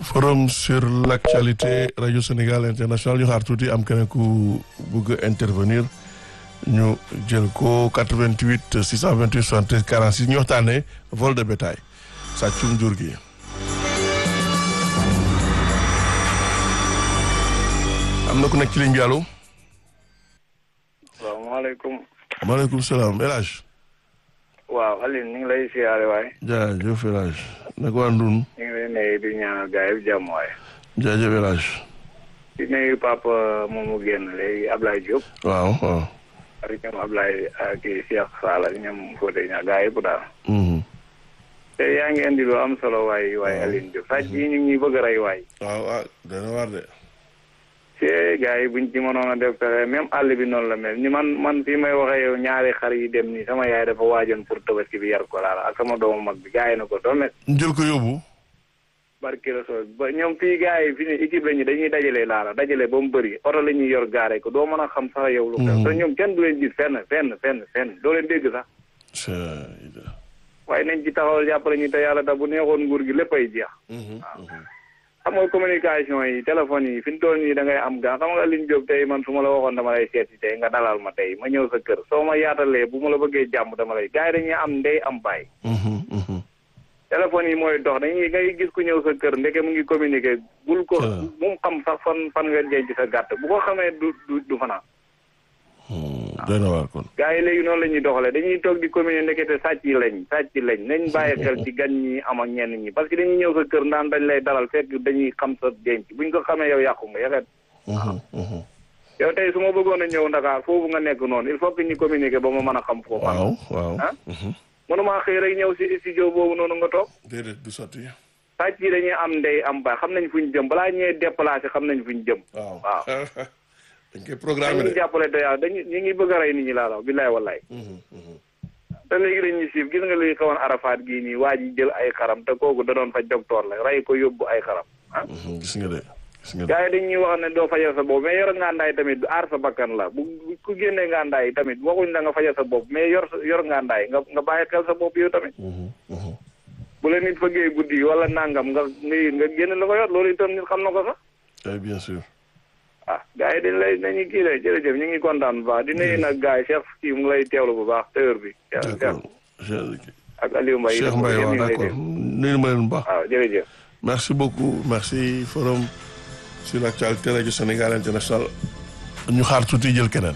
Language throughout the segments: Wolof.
forum sur l'actualité radio Sénégal international ñu xaar tuuti am keneen ku bëgg a intervenir ñu jël ko 88 628 73 46 ñu waxtaanee vol de bétail sàccum jur gi. am na ku nekk ci ligne bi allo. salaamaaleykum. maaleykum salaam El Hadj. waaw Alioune ñu ngi lay siyaare waay. jaajëf El Hadj. naka waa Ndun. ñu ngi lay nuyu di ñaanal gars yi jàmm waay. jaajëf El Hadj. di nuyu papa moom mu génn léegi Ablaye Diop. waaw waaw. ak ñoom Ablaye ak Cheikh Sall ak ñoom Fodé ña gars yëpp daal. te yaa ngi indi lu am solo waay waay Alioune Diop sàcc yi ñu ngi bëgg a rey waay. waaw ah dana war de. te gars yi buñ ci mënoon a def pexe même àll bi noonu la mel ni man man fii may waxee yow ñaari xar yi dem nii sama yaay dafa waajoon pour tabaski bi yar ko laala ak sama doomu mag bi gars yi na ko doomet ñu jël ko yóbbu. barki rasul ba ñoom fii gars yi fi ne équipe lañu dañuy dajale laala dajale ba mu bëri oto la ñuy yor gaare ko doo mën a xam sax yow lu xew te ñoom kenn du leen gis fenn fenn fenn fenn doo leen dégg sax waaye nañ ci taxawal jàppale ñu te yàlla da bu neexoon nguur gi léppay jeex xam nga communication yi téléphone yi fi mu toll nii da ngay am gan xam nga Alioune Diop tey man su ma la waxoon dama lay seet si tey nga dalal ma tey ma ñëw sa kër soo ma yaatalee bu ma la bëggee jàmm dama lay gars yi dañuy am ndey am baay téléphone yi mooy dox dañuy ngay gis ku ñëw sa kër ndeke mu ngi communiqué bul ko bu mu xam sax fan fan nga denc sa gàtt bu ko xamee du du du fanaan doy na waar kon. gars yi léegi noonu la ñuy doxalee dañuy toog di communiqué ndekete sàcc yi lañ sàcc lañ nañ bàyyi xel ci gan ñi am ak ñenn ñi parce que dañuy ñëw sa kër ndaan dañ lay dalal fekk dañuy xam sa denc buñ ko xamee yow yàqu nga yaxet yow tey su ma bëggoon a ñëw Ndakaar foofu nga nekk noonu il faut que ñu communiqué ba ma mën a xam foofu waaw waaw. ah mënumaa xëy rek ñëw si studio boobu noonu nga toog déedéet du sotti. sàcc yi dañuy am ndey am baay xam nañ fu ñu jëm balaa ñëwee déplacé xam nañ fu ñu jëm waaw waaw dañ koy programme dañuy de. jàppale te yàlla dañu ñu ngi bëgg a rey nit ñi laa la billaay wallaay te léegi dañuy siif gis nga luy xawoon arafaat gii nii waa ji jël ay xaram te kooku da doon faj docteur la rey ko yóbbu ay xaram ah gis nga de gis nga de. gars yi dañuy wax ne doo fajal sa bopp mais yor ngandaay tamit aar sa bakkan la bu bu ku génnee ngandaay tamit waxuñ la nga fajal sa bopp mais yor sa- yor ngandaay nga nga bàyyi xel sa bopp yow tamit bu la nit fëggee guddi wala nangam nga nga nga génn la ko yor loolu itam nit xam na ko sax Eh, bien sûr. ah gars yi dañ lay dañuy kii lay jërëjëf ñu ngi kontaan bu baax di nuyu nag gars yi Cheikh kii mu ngi lay teewlu bu baax teewlu bi. Cheikh d'accord Cheikh ak Aliou Mbaye. Cheikh Mbaye waaw ñu ngi lay d'accord dégg. nuyu ma leen bu baax. waaw jërëjëf. merci beaucoup merci forum sur l'actualité radio Sénégal international ñu xaar tuuti jël keneen.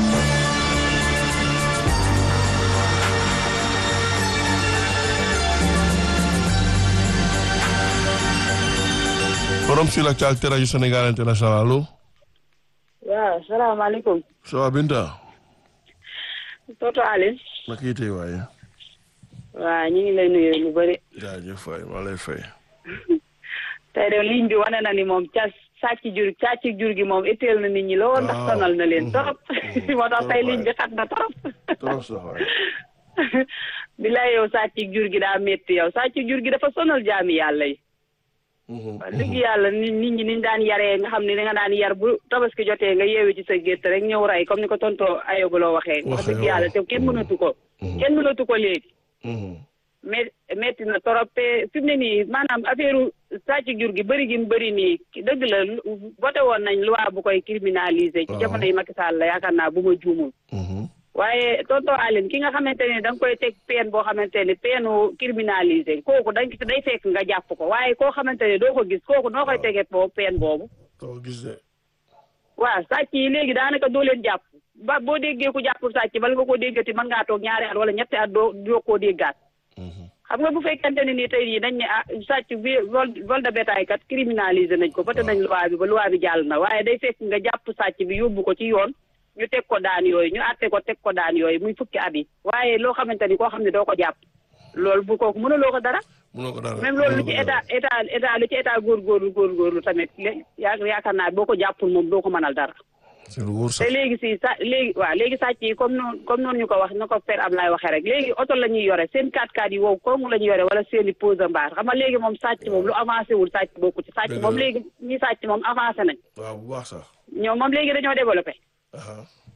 forum sur l'actualité radio Sénégal international allo. waaw salaamaaleykum. ça va Binta. Toto Aline. naka yitee waaye. waaw ñu ngi lay nuyu lu bëri. jaajëf waay maa lay fay. tey de ligne bi wane na ni moom ca sàcc jur sàcc jur gi moom itteel na nit ñi lool ndax waaw. sonal na leen trop. Mhm. moo tax tey Trop ligne bi xat na trop. trop sax waay. bilaay yow sàcc jur gi daa métti yow sàcc jur gi dafa sonal jaami yàlla yi. wax dëgg yàlla nit nit ñi niñ daan yaree nga xam ne da nga daan yar bu tabaski jotee nga yeewi ci sa gétt rek ñëw rey comme ni ko tontoo ayobuloo waxee. wax Waxee dëgg yàlla te kenn mënatu ko. kenn mënatu ko léegi. mais metti na torop te fi mu ne nii maanaam affaire sàcc jur gi bëri gi mu bëri nii dëgg la voté woon nañ loi bu koy criminaliser ci Waaw. jamono yi Macky Sall la yaakaar naa bu ma juumul waaye tonton Aline ki nga xamante ne da nga koy teg peine boo xamante ne peine criminaliser kooku dañ day fekk nga jàpp ko waaye koo xamante ne doo ko gis kooku noo koy tegee boobu peine boobu doo gis de. waaw sàcc yi léegi daanaka doo leen jàpp ba boo déggee ku jàpp sàcc bala nga koo déggati mën ngaa toog ñaari at wala ñetti at doo doo koo déggaat xam nga bu fekkente ne nii tey jii dañ ne ah sàcc bi vol vol de bétail kat criminalisé nañ ko voté nañ loi bi ba loi bi jàll na waaye day fekk nga jàpp sàcc bi yóbbu ko ci yoon ñu teg ko daan yooyu ñu àtte ko teg ko daan yooyu muy fukki at yi waaye loo xamante ni koo xam ne doo ko jàpp loolu bu kooku mënuloo ko dara mënoo ko dara même loolu lu ci état état état lu ci état góorgóorlu góorgóorlu tamit lé- yaa yaakaar naa boo ko jàppul moom doo ko mënal dara c'est lu wóor te sax. léegi si sa léegi waaw léegi sàcc yi comme noonu comme noonu ñu ko wax na ko Père Ablaye waxee rek léegi oto la ñuy yore seen 4x4 yi wow kooku la ñuy yore wala seen i pose mbaar xam nga léegi moom sàcc moom lu avancé wul sàcc bokku ci sàcc Dëgg moom la. léegi ñi sàcc moom avancé nañ waaw bu baax sax. ñoom moom léegi dañoo développé aha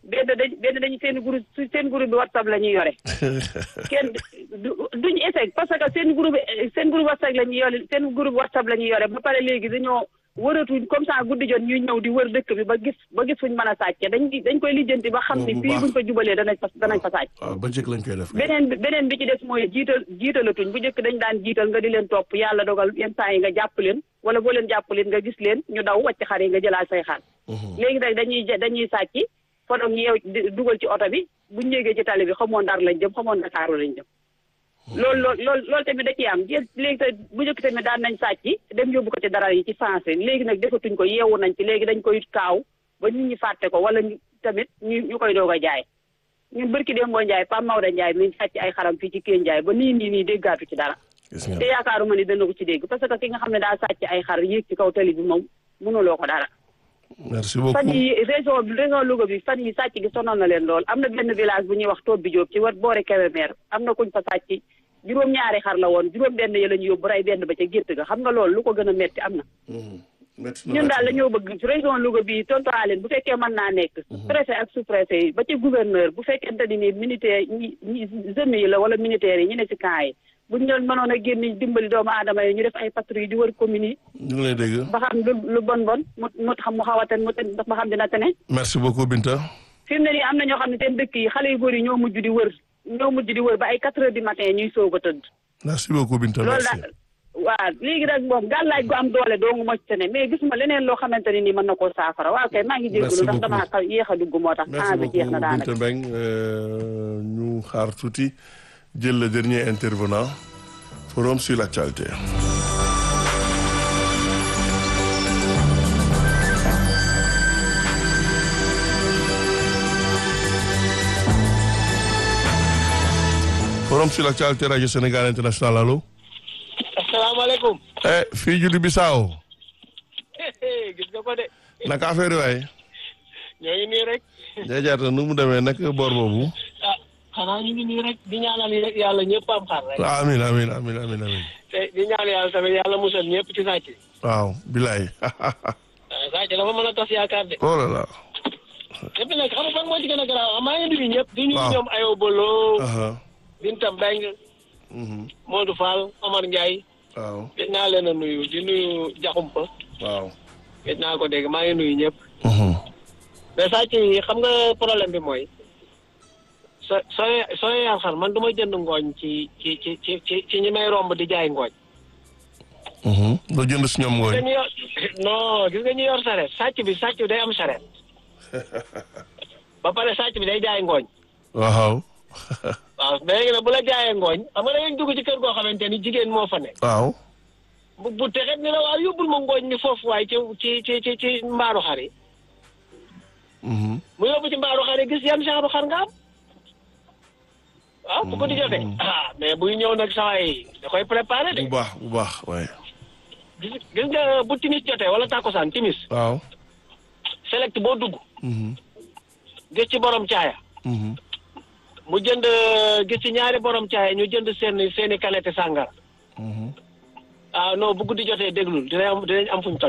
benn dañ benn dañu seen groupe seen groupe bi WhatsApp la ñuy yore kenn du duñ échec parce que seen groupe seen groupe WhatsApp la ñuy yore seen groupe WhatsApp la ñuy yore ba pare léegi dañoo wëratuñ comme ça guddi jot ñuy ñëw di wër dëkk bi ba gis ba gis fuñ mën a sàcce dañ dañ koy lijjanti ba xam ni bu fii baax. buñ fa jubalee danañ fa danañ fa sàcc waaw ba njëkk lañ koy def. beneen bi beneen bi ci des mooy jiital jiitalatuñ bu njëkk dañ daan jiital nga di leen topp yàlla dogal yenn saa yi nga jàpp leen wala boo leen jàpp leen nga gis leen ñu daw wàcc xar yi nga jëlaat say xar léegi nag dañuy ja- dañuy sàcc fotom yeew di- dugal ci oto bi buñ yéegee ci tali bi xamoon ndar lañ jëm xamoon Ndakaaru lañ jëm loolu loolu loolu loolu tamit da ciy am jé léegi te bu njëkk tamit daan nañ sàcc dem yóbbu ko ci dara yi ci sensé léegi nag defatuñ ko yeewu nañ ci léegi dañ koy kaaw ba nit ñi fàtte ko wala ñu- tamit ñu ñu koy doog a jaay ñun bërki dem boo njaay Pam Maodo Njaay mi sàcc ay xaram fii ci Kén Njaay ba nii nii nii déggaatu ci dara gis nga te yaakaaruma ni dana ko ci dégg parce que ki nga xam ne daa sàcc ay xar yéeg ci kaw tali bi moom mënuloo ko dara merci fan beaucoup. yi région région Louga bi fan yi sàcc gi sonal na leen lool am na benn village bu ñuy wax Tobbi Diop ci war boore Kébémer am na kuñ fa sàcc juróom-ñaari xar la woon juróom benn ya la ñu yóbbu rey benn ba ca gétt ga xam nga loolu lu ko gën a metti am na Mhm. métti na ñun daal métti na. dañoo bëgg région Louga bi tontu Aline bu fekkee mën naa nekk préfet ak sous préfet yi ba ci gouverneur bu fekkente ni nii militaire ñi ñi jeunes yi la wala militaires yi ñu ne ci camp yi buñ leen mënoon a génn dimbali doomu aadama yi ñu def ay patrouille di wër commune yi ñu ngi lay dégg. ba xam lu lu bon bon mu mu xam mu xaw a ten mu ten ba xam dina tene merci beaucoup Binta. fi mu ne nii am na ñoo xam ne seen dëkk yi xale yu góor yi ñoo mujj di wër ñoo mujj di wër ba ay quatre heures du matin ñuy soog a tëdd merci beaucoup Binta loolu merci. daal waaw léegi nag moom gàllaaj gu am doole doo ngu mocc tene mais gis ma leneen loo xamante ne nii mën na koo saafara waaw kay maa ngi Merci jégalu ndax beaucoup. damaa xaw yéex a dugg moo tax merci temps bi jeex beaucoup na daanaka Binta Mbengue Euh, ñu xaar tuuti jël le dernier intervenant forum sur l'actualité. forum sur l'actualité radio Sénégal international allo. asalaamaaleykum. eh fii Juli Bissau gis nga ko de. naka affaire yi waaye. ñoo ngi nii rek. jaajaata nu mu demee nag boor boobu. ah xanaa ñu ngi nii rek di ñaanal yi rek yàlla ñëpp am xar rek. amin amin amin amin amin te di ñaan yàlla tamit yàlla musal ñëpp ci sàcc. waaw bilaay ah sàcc dafa mën a tas yaakaar de. oh là là. lépp nag xam nga ban moo ci gën a garaaw maa ngi nuyu ñëpp. di nuyu Waaw. ñoom Ayo Bolo. aha Binta Mbengue. mhm Modou Fall Omar Ndiaye. waaw gëj naa leen a nuyu di nuyu Diakhoumpa. waaw. gëj naa ko dégg maa ngi nuyu ñëpp. mhm mais sàcc yi xam nga problème bi mooy. so sooy sooy yar xar man du ma jënd ngooñ ci ci ci ci ci ci ñi may romb di jaay ngooñ. mhm doo jënd si ñoom gis nga ngooñ. ñu yor non gis nga ñu yor sareet sàcc bi sàcc bi day am sareet ba pare sàcc bi day jaay ngooñ waaw. waaw mais léegi nag bu la jaayee ngooñ xam nga da ngeen dugg ci kër goo xamante ni jigéen moo fa ne waaw. bu bu texet ni la waaw yóbbul ma ngooñ mi foofu waaye ci ci ci ci ci mbaaru xar yi mhm mu yóbbu ci mbaaru xar yi gis yan genre xar nga am waaw bu ko di jotee ah mais buy ñëw nag saa yi da koy préparé de bu baax bu baax waaye. gis gis nga bu timis jotee wala takkusaan timis waaw. select boo dugg mhm gis ci borom caaya mhm mu jënd gis ci ñaari borom caaya ñu jënd seen seeni canette sàngara mhm ah non bu guddi jotee déglul dinañ am dinañ am fuñ toj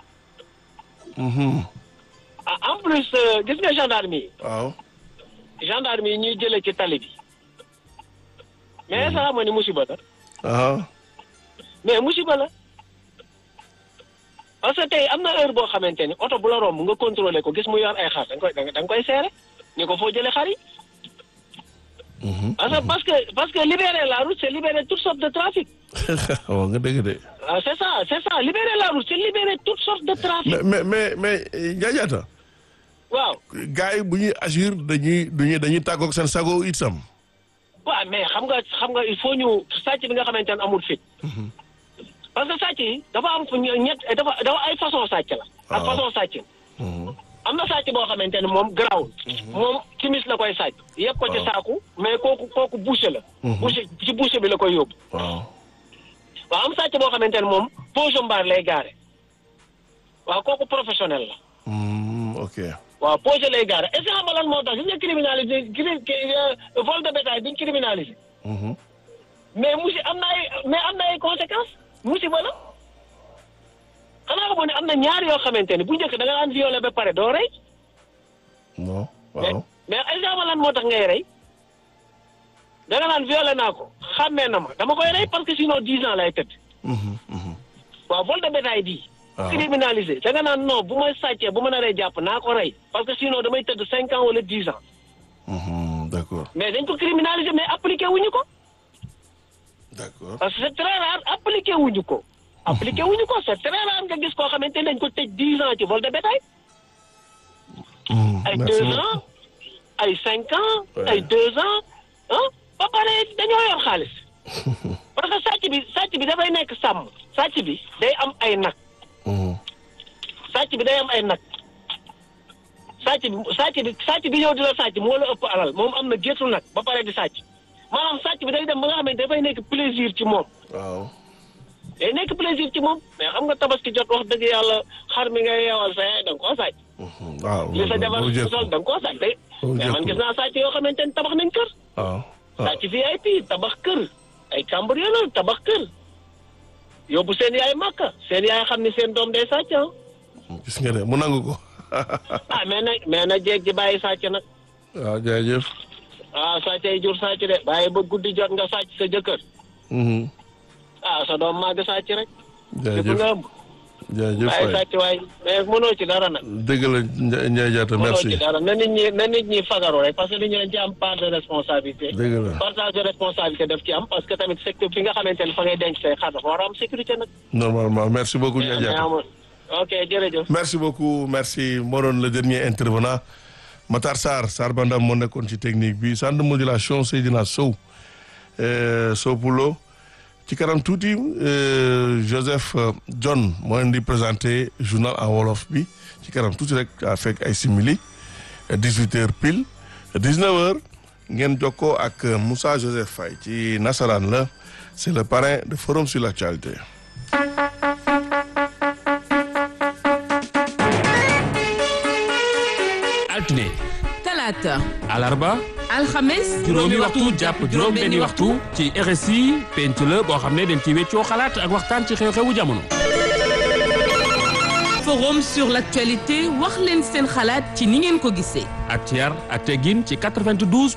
mhm ah en plus euh, gis nga gendarme yi waaw. gendarme yi ñuy jëlee ci tali bi mais sax xam nga ni musiba la ah mais musiba la parce que tey am na heure boo xamante ni oto bu la romb nga contrôlé ko gis mu yor ay xar da nga koy da nga koy seere ni ko foo jëlee xar yi mhm parce que parce que parce que libérer la route c'est libérer toutes sortes de trafic waaw nga dëgg de. ah c'est ça c'est ça libérer la route c'est libérer toutes sortes de trafic mais mais mais mais jaajaata. waaw gars yi bu ñuy agir dañuy dañuy dañuy tàggoog seen sago itam. waaw mais xam nga xam nga il faut ñu sàcc bi nga xamante ne amul fit parce que sàcc yi dafa am fu ñu- ñett dafa dafa ay façon sàcc la ak waaw. façon sàcc mhm am na sàcc boo xamante ne moom garaawul moom timis la koy sàcc yëpp ko ci Waaw. saaku mais kooku kooku boucher la boucher ci boucher bi la koy yóbbu waaw. waaw am sàcc boo xamante ne moom pose mbaar lay gaare waaw kooku professionnel la mhm ok. waaw pose lay gaare est-ce que xam nga lan moo tax gis nga criminalisé cri- cri- euh, vol de bétail bi ñu criminalisé mhm mais musi am na ay mais am na ay conséquences musiba la xanaa xamoon ne am na ñaar yoo xamante ne bu njëkk da nga daan violé ba pare doo rey non waaw mais exemple lan moo tax ngay rey da nga naan violé naa ko xàmmee na ma dama koy rey parce que sinon dix ans lay tëdd Mhm, mhm. waaw vol de bétail bii waaw criminalisé da nga naan non bu ma sàccee bu ma naree jàpp naa ko rey parce que sinon damay tëdd cinq ans wala dix ans Mhm, d'accord mais dañ ko criminalisé mais appliqué wuñu ko d'accord parce que c'est très rare appliqué wuñu ko appliqué wuñu ko c'est très rare nga gis koo xamante ne dañ ko tëj dix ans ci vol de bétail Mhm, ay merci deux beaucoup. ans ay cinq ans Ouais. ay deux ans ah ba pare dañoo yor xaalis parce que sàcc bi sàcc bi dafay nekk sàmm sàcc bi day am ay nag Mhm, sàcc bi day am ay nag sàcc bi sàcc bi sàcc bi ñëw di la sàcc moo la ëpp alal moom am na géttu nag ba pare di sàcc maanaam sàcc bi day dem ba nga xamante dafay nekk plaisir ci moom waaw day nekk plaisir ci moom mais xam nga tabaski jot wax dëgg yàlla xar mi ngay yeewal sa yaay da nga koo sàcc Mhm, waaw li sa jabar boobu jëkku. sol da nga koo sàcc day Boobu mais man jëkku. gis naa sàcc yoo xamante ne tabax nañ kër waaw waaw sàcc VIP tabax kër ay cambrioleur tabax kër yóbbu seen yaay màkka seen yaay xam ni seen doom day sàcc ah gis nga de mu nangu ko ah mais nag mais na jeeg ji bàyyi sàcc nag waaw jaajëf ah sàcc ay jur sàcc de bàyyi ba guddi jot nga sàcc sa jëkkër Mhm, ah sa doom màgg sàcc rek di bu jaajëf nga ëmb jaajëf bàyyi waay sàcc waay mais mënoo ci dara nag dëgg la Nja- Ndiaye Diatta mënoo merci ci dara na nit ñi na nit ñi fagaru rek parce que nit ñi dañ ci am part de responsabilité dëgg la partage de responsabilité daf ci am parce que tamit secteur fi nga xamante ne fa ngay denc say xar dafa war a am sécurité nag normalement merci beaucoup Ndiaye mais Diatta amul ok jërëjëf merci beaucoup merci moo doon le dernier intervenant Matar Sarr Sarr Bandam moo nekkoon ci technique bi centre de modulation Seydina Sow euh, Sow Poulo ci kanam tuuti euh, Joseph euh, John moo leen di présenté journal en wolof bi ci kanam tuuti rek a fekk ay simili 18 heures pile 19 heures ngeen jokkoo ak euh, Moussa Joseph Faye ci nasaraan la c'est le parrain de Forum sur l'actualité altine talaata alarba alxames juróomi waxtu jàpp juróom benni waxtu ci RSI penc la boo xam ne dañ ci weccoo xalaat ak waxtaan ci xew-xewu jamono forum sur l'actualité wax leen seen xalaat ci ni ngeen ko gisee ak ci yar ak teggin ci 92